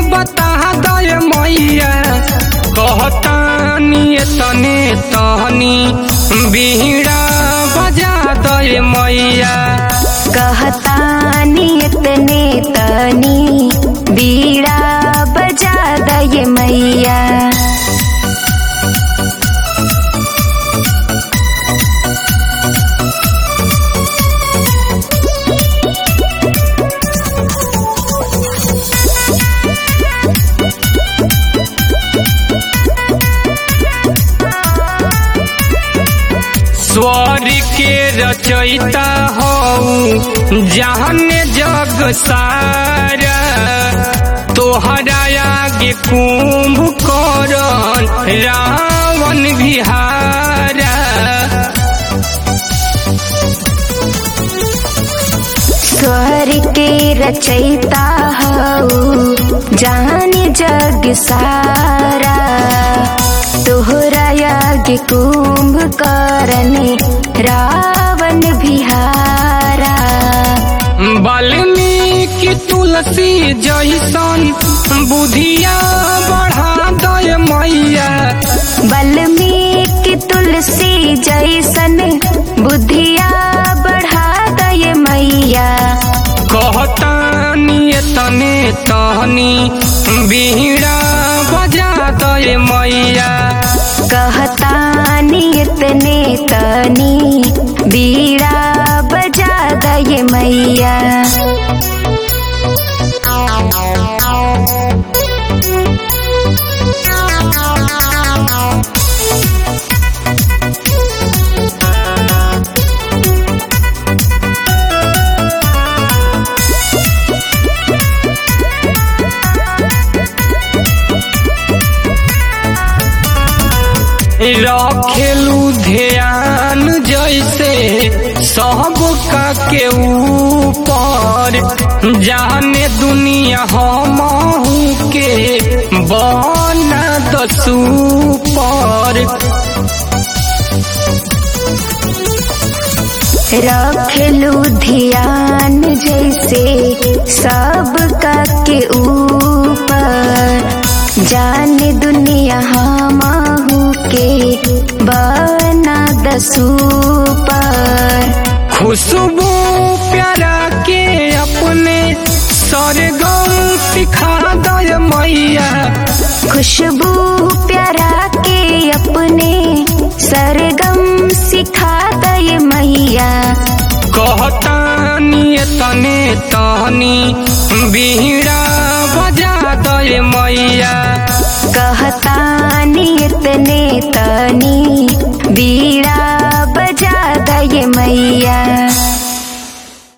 बता दय मैया कहतानी तने तहनी बीड़ा बजा दय मैया कहतानी इतने तनी बीड़ा बजा दय मैया स्वर के रचयिता हो जहन जग सारा तोहरा आगे कुंभकर्ण रावण बिहारा स्वर के रचयिता हऊ जान जग सारा तोहरा यज्ञ कुंभ करने रावण बिहारा वाल्मीकि तुलसी जैसन बुधिया बढ़ा दय मैया वाल्मीकि तुलसी जैसन बुद्धिया बढ़ा दय मैया कहतानी तने तहनी बीड़ा बजा दय मैया कहतानी इतने तनी बीड़ा बजा दय मैया रखेलू ध्यान जैसे सबका के ऊपर जाने दुनिया हम के बना दसू पर रखलू ध्यान जैसे सबका के ऊपर जाने दुनिया हमहू के बना दसू पर खुशबू प्यारा के अपने सरगम सिखा दय मैया खुशबू प्यारा के अपने सरगम सिखा दय मैया कहतानी तने तहनी बीड़ा बजा दय मैया कहतानी इतने तनी